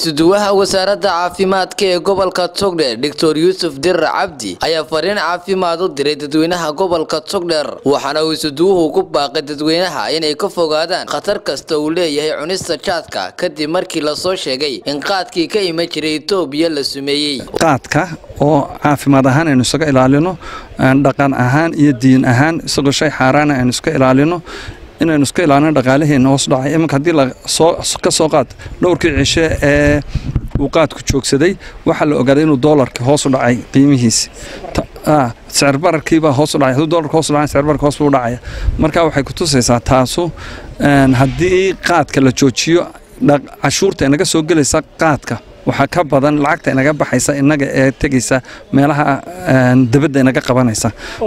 isuduwaha wasaaradda caafimaadka ee gobolka togdheer doctor yuusuf dirar cabdi ayaa fariin caafimaad u diray dadweynaha gobolka togdheer waxaana uu isuduwuhu ku baaqay dadweynaha inay ka fogaadaan khatar kasta uu leeyahay cunista jaadka kadib markii lasoo sheegay in qaadkii ka iman jiray etoobiya la sumeeyey qaadka oo caafimaad ahaan aynu isaga ilaalino dhaqan ahaan iyo diin ahaan isagoo shay xaaraana aynu iska ilaalino inaynu iska ilaalino dhaqaalaheena hoos dhacay iminka haddii ka soo qaad dhowrkii cishe ee uu qaadku joogsaday waxaa la ogaaday inuu doolarka hoos u dhacay qiimihiisi sicir bararkiibaa hoos u dhacay hadduu doolarka hoos u dhacay sicir bararka hoos buu dhacaya marka waxay ku tusaysaa taasu haddii qaadka la joojiyo cashuurta inaga soo gelaysa qaadka waxaa ka badan lacagta inaga baxaysa inaga ee tegaysa meelaha dabadda inaga qabanaysa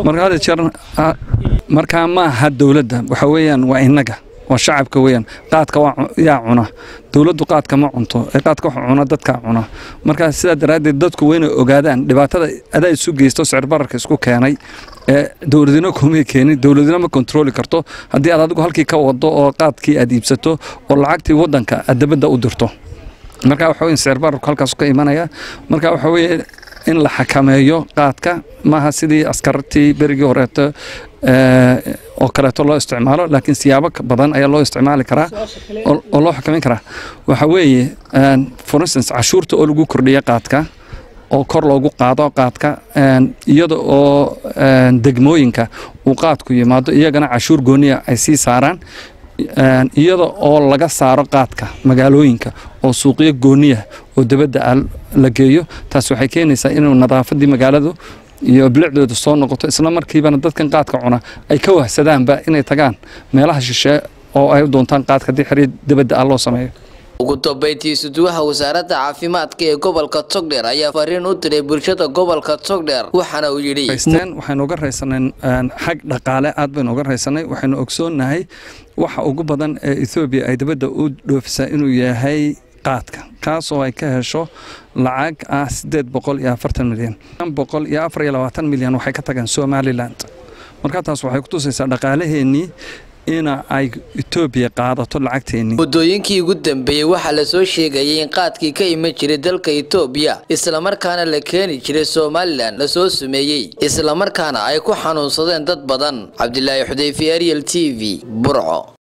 markaa ma aha dowladda waxa weeyaan waa inaga waa shacabka weeyaan qaadka yaa cuna dowladdu qaadka ma cunto ee qaadka waxa cuna dadkaa cuna markaa sidaa daraaddeed dadku waynay ogaadaan dhibaatada adaa isu geysto sicir bararka isku keenay ee dowladino kumay keenin dowladino ma kontrooli karto haddii aad adigu halkii ka wado oo qaadkii aad iibsato oo lacagtii waddanka aad dabadda u dirto marka waxa weye sicir bararku halkaas ka imanaya marka waxa weeye in la xakameeyo qaadka maaha sidii askartii berigii horeeto oo kaleeto loo isticmaalo laakiin siyaabo badan ayaa loo isticmaali karaa oo loo xakameyn karaa waxa weeye for instance cashuurta oo lagu kordhiya qaadka oo kor loogu qaado qaadka iyada oo degmooyinka uu qaadku yimaado iyagana cashuur gooniya ay sii saaraan iyada oo laga saaro qaadka magaalooyinka oo suuqyo gooniya oo dabadda la geeyo taas waxay keenaysaa inuu nadaafadii magaaladu iyo bilicdooda soo noqoto isla markiibana dadkan qaadka cuna ay ka wahsadaanba inay tagaan meelaha shishe oo ay u doontaan qaadka haddii xiriir dabadda ah loo sameeyo ugu dambeyntii isuduwaha wasaaradda caafimaadka ee gobolka togdheer ayaa fariin u diray bulshada gobolka togdheer waxaana uu yidhi waxaynu uga raysanay xag dhaqaale aad baynu uga raysanay waxaynu ogsoonnahay waxa ugu badan ee ethoobiya ay dabadda u dhoofisaa inuu yahay qaadka kaas oo ay ka hesho lacag ah siddeed boqol iyo afartan milyan boqol iyo afar iyo labaatan milyan waxay ka tageen somaliland marka taas waxay ku tusaysaa dhaqaalaheennii ina ay etoobiya qaadato lacagteennii muddooyinkii ugu dambeeyey waxaa lasoo sheegayay in qaadkii ka iman jiray dalka etoobiya islamarkaana la keeni jiray somalilan lasoo sumeeyey islamarkaana ay ku xanuunsadeen dad badan cabdilaahi xudayfi ariel t v burco